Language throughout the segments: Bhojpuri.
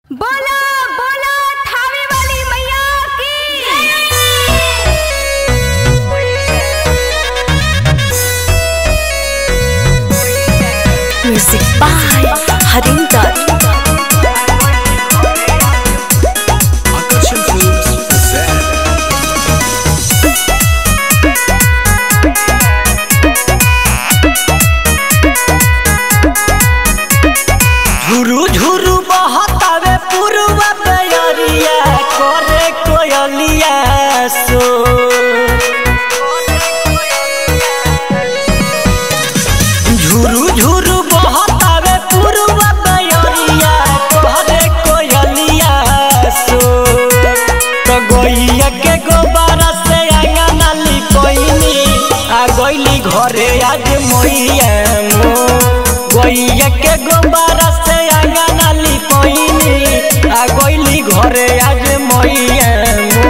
बोला बोला थावे वाली मैया की Music by Harinder. Akashan Films present झुरु झुरु बहतावे पुरवा बेअरिया करे कोयलिया सो झुरु झुरु बहतावे पुरवा बेअरिया करे कोयलिया सो तो गइया के गोबारा से आंगना लिपइनी आ गइली घरे आज मैया मो गइया के गोबारा से आंगना लिपइनी आ गइली घरे आज मैया मो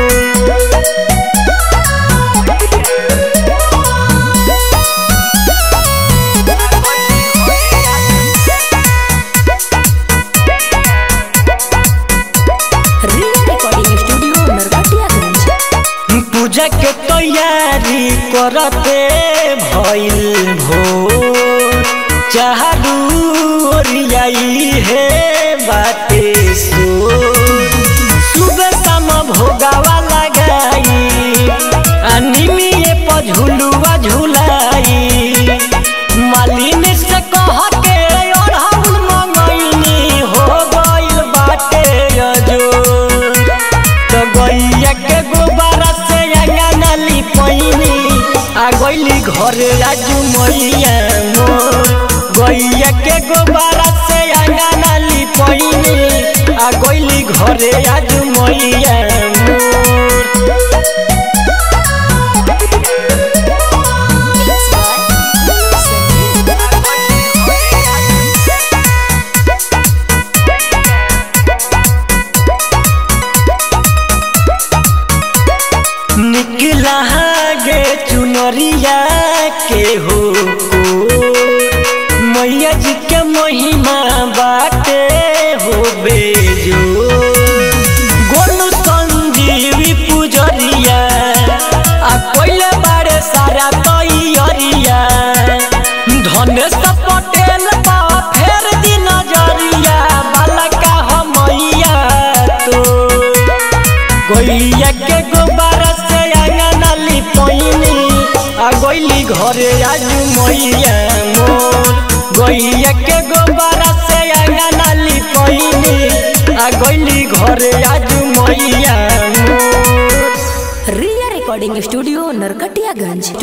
Riya Recording Studio, Narkatiyaganj. पूजा के तैयारी करते भइल भोर चाहरू ओरियाई है बाते सो सुबह शाम भोगावा लगाई अनिमिए पर झुलुआ झुलाई मालिन से कह के अढ़ौल मंगैनी हो गइल बाटे अजोर तो गैया के गोबारा से अंगना लिपैनी आ गइली घरे आज मैया मोर गैया के गोबारा से अंगना लिपैनी आ गइली घरे आज मैया मोर निकला गे चुनरिया के हो को मैया जी के महिमा बाटे हो बेजो गोलू संजीवी पुजरिया आ कोइले बारे सारा तैयरिया धनेश पटेल पा फेर दी नजरिया बालका हम मैया तो गैया के गोबारा से अंगना लिपैनी आ गइली घरे आज मैया मोर गैया के गोबारा से अंगना लिपैनी आ गइली घरे आज मैया मोर Riya Recording Studio, Narkatiyaganj.